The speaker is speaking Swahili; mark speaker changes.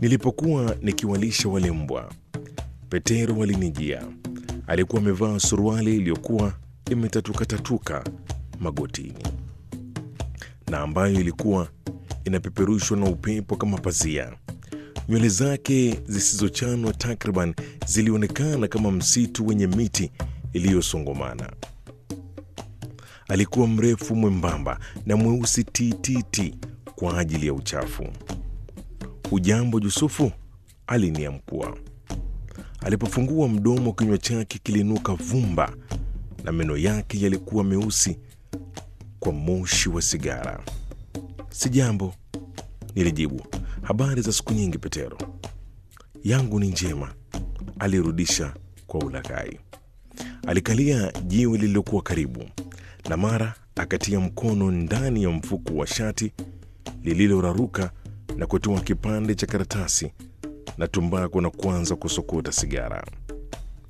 Speaker 1: Nilipokuwa nikiwalisha wale mbwa, Petero alinijia. Alikuwa amevaa suruali iliyokuwa imetatuka-tatuka magotini na ambayo ilikuwa inapeperushwa na upepo kama pazia. Nywele zake zisizochanwa takriban zilionekana kama msitu wenye miti iliyosongomana. Alikuwa mrefu mwembamba na mweusi tititi kwa ajili ya uchafu. Ujambo Yusufu, aliniamkua. Alipofungua mdomo, kinywa chake kilinuka vumba na meno yake yalikuwa meusi kwa moshi wa sigara. Sijambo, nilijibu. Habari za siku nyingi, Petero? Yangu ni njema, alirudisha kwa ulaghai. Alikalia jiwe lililokuwa karibu na mara akatia mkono ndani ya mfuko wa shati lililoraruka na kutoa kipande cha karatasi na tumbako na kuanza kusokota sigara.